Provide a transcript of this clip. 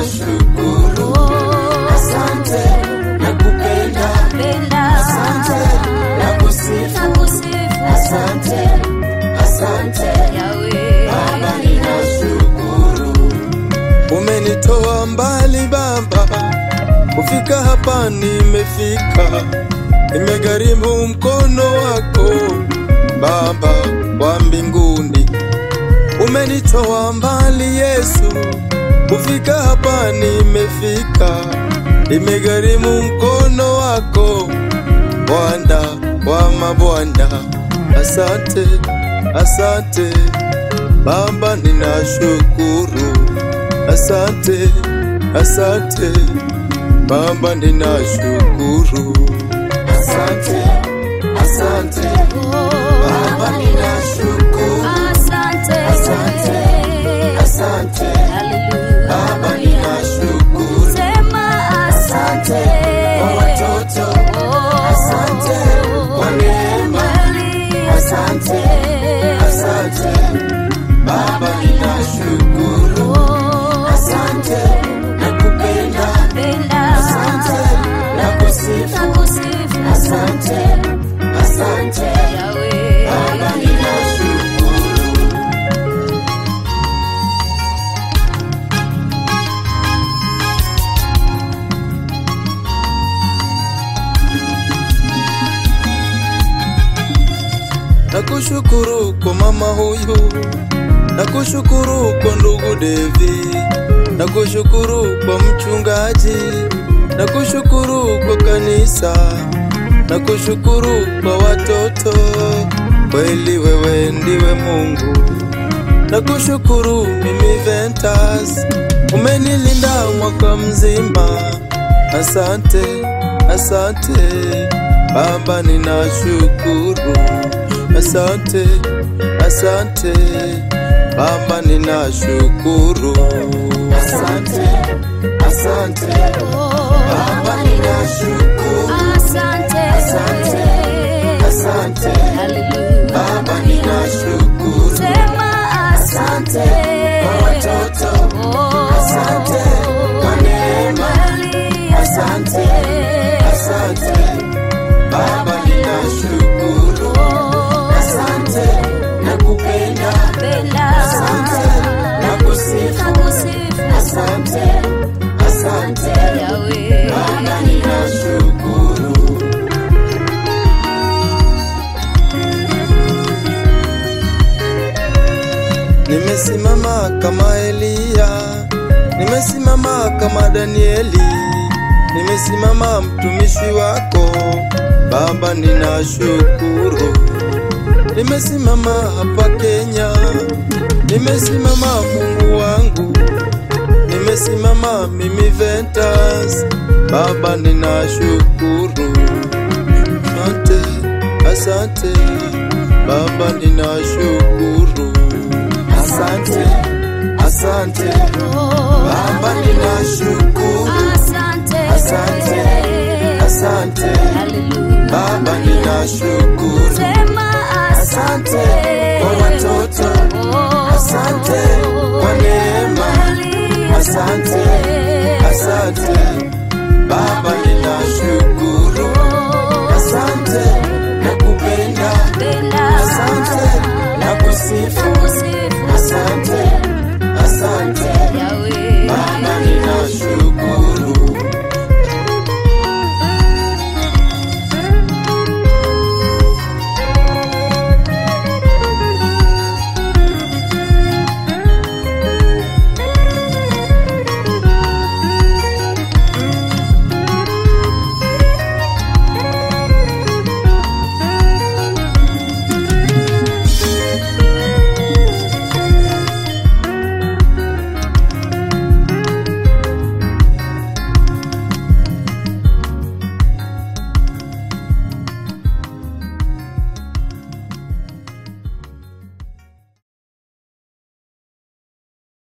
ninashukuru. Asante nakupenda, asante nakusifu, asante, asante Baba, ninashukuru. Umenitoa mbali Baba, kufika hapa nimefika, nimegharimu mkono wako Baba wa mbinguni. Umenitoa mbali Yesu, kufika hapa nimefika, nimegharimu mkono wako Bwana wa mabwana. Asante, asante Baba, ninashukuru. Asante, asante Baba, ninashukuru. Asante, asante Baba, ninashukuru. Asante, asante Baba, ninashukuru. Asante kwa watoto, asante kwa neema, asante, asante Baba, ninashukuru. Asante nakupenda, asante nakusifu, asante, asante Baba, ninashukuru. Nakushukuru kwa mama huyu, nakushukuru kwa ndugu Devi, nakushukuru kwa mchungaji, nakushukuru kwa kanisa, nakushukuru kwa watoto. Kweli wewe ndiwe Mungu, nakushukuru mimi Ventas, umenilinda mwaka mzima. Asante, asante Baba, ninashukuru. Asante, asante Baba, ninashukuru. Asante, asante Baba, ninashukuru. Asante, asante Baba, ninashukuru. Asante kwa watoto, asante kwa neema, asante, asante Baba, ninashukuru. Asante nakupenda, asante nakusifu, asante, asante Baba, ninashukuru. Nimesimama kama Eliya, nimesimama kama Danieli, nimesimama mtumishi wako Baba, ninashukuru. Nimesimama hapa Kenya, nimesimama Mungu wangu, nimesimama mimi Ventas, Baba, ninashukuru. Asante, asante Baba, ninashukuru. Asante, asante Baba, ninashukuru. Asante, asante Baba, ninashukuru. Asante kwa watoto, asante kwa neema, asante, asante